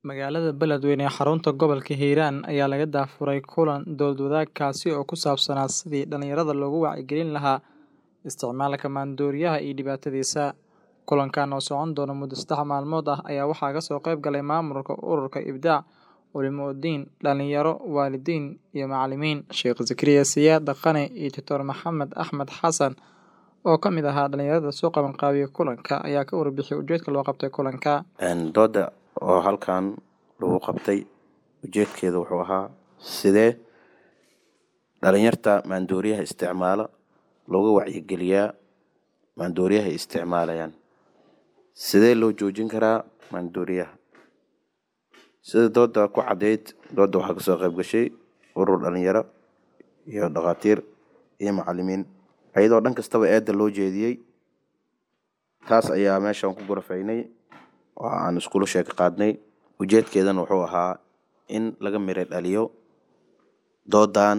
Magaalada Beledweyne ee xarunta gobolka Hiiraan ayaa laga daafuray kulan dood wadaag kaasi oo ku saabsanaa sidii dhalinyarada loogu wacyigelin lahaa isticmaalka maandooriyaha iyo dhibaatadiisa. Kulankan oo socon doona muddo saddex maalmood ah ayaa waxaa kasoo qayb galay maamulka ururka Ibdaac, culimo-diin, dhalinyaro, waalidiin iyo macalimiin. Sheekh Zakariya Siyaad Dhaqane iyo Dr. Maxamed Axmed Xasan oo ka mid ahaa dhalinyarada soo qabanqaabiya kulanka ayaa ka warbixiyay ujeedka loo qabtay kulanka. dooda oo halkan lagu qabtay ujeedkeeda wuxuu ahaa sidee dhalinyarta maandooriyaha isticmaala looga wacyigeliyaa maandooriyaha ay isticmaalayaan sidee loo joojin karaa maandooriyaha sida dooda ku caddeyd dooda waxaa kasoo qayb gashay urur dhalinyaro iyo dhakhaatiir iyo macalimiin iyadoo dhan kastaba eedda loo jeediyey taas ayaa meeshan ku gurafaynay oo aan iskula sheeg qaadnay ujeedkeedana wuxuu ahaa in laga mira dhaliyo doodan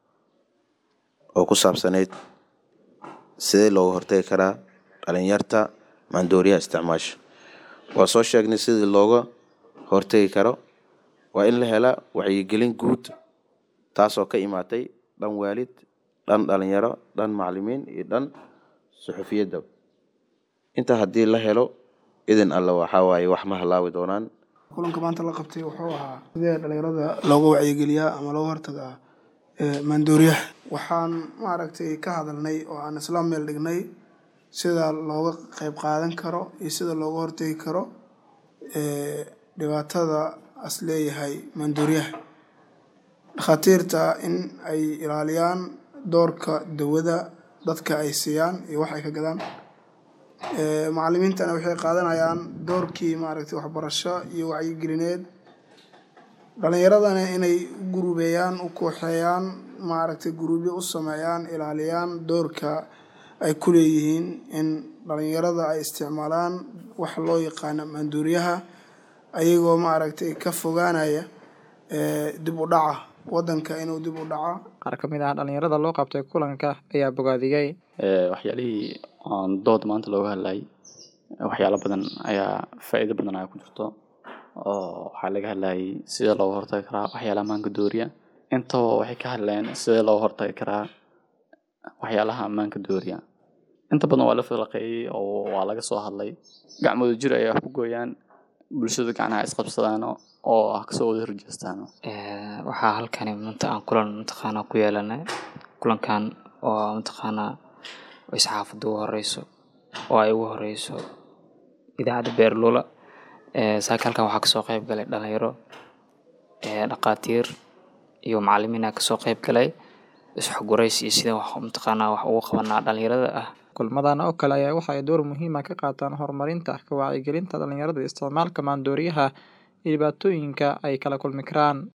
oo ku saabsanayd sidee looga hortagi karaa dhalinyarta maandooriyaha isticmaasha waa soo sheegnay sidii looga hortagi karo waa in la helaa wacyigelin guud taasoo ka imaatay dhan waalid dhan dhalinyaro dhan macalimiin iyo dhan suxufiyadda intaa haddii la helo idin alle waxaa waaye wax ma halaawi doonaan kulanka maanta la qabtay wuxuu ahaa sidee dhalinyarada looga wacyigeliyaa ama looga hortagaa maandooriyaha waxaan maaragtay ka hadalnay oo aan isla meel dhignay sida looga qeyb qaadan karo iyo sida looga hortagi karo dhibaatada as leeyahay maandooriyaha dhakhaatiirta in ay ilaaliyaan doorka dawada dadka ay siiyaan iyo wax ay ka gadaan macalimiintana waxay qaadanayaan doorkii maaragtay waxbarasho iyo wacyigelineed dhalinyaradana inay u gurubeeyaan u kooxeeyaan maaragtay guruubyo u sameeyaan ilaaliyaan doorka ay ku leeyihiin in dhalinyarada ay isticmaalaan wax loo yaqaano maandooriyaha ayagoo maaragtay ka fogaanaya dib u dhaca wadanka inuu dib u dhaca Qaar ka mid ah dhalinyarada loo qabtay kulanka ayaa bogaadiyey. waxyaalihii aan dood maanta looga hadlayay waxyaalo badan ayaa faa'iido badan ayaa ku jirto oo waxaa laga hadlayay sida looga hortagi karaa waxyaalaha maanka dooriya intaba waxay ka hadleen sidee looga hortagi karaa waxyaalaha ammaanka dooriya inta badan waa la falaqeeyey oo waa laga soo hadlay gacmooda jir ayay wax ku gooyaan bulshada gacnaha isqabsadaan oo ah kasoo wada horjeestaan waxaa halkani maanta aan kulan mataqaanaa ku yeelanay kulankan oo mataqaanaa isxaafadda ugu horeyso oo ay ugu horeyso idaacadda beerlula saaka halkan waxaa kasoo qayb galay dhalinyaro dhakhaatiir iyo macalimiin aa kasoo qayb galay isxogurays iyo sida wax mataqaanaa wax ugu qabanaa dhalinyarada ah Kulmadan oo kale ayaa waxa ay door muhiim ah ka qaataan horumarinta ka wacyigelinta dhalinyarada isticmaalka maandooriyaha iyo dhibaatooyinka ay kala kulmi karaan.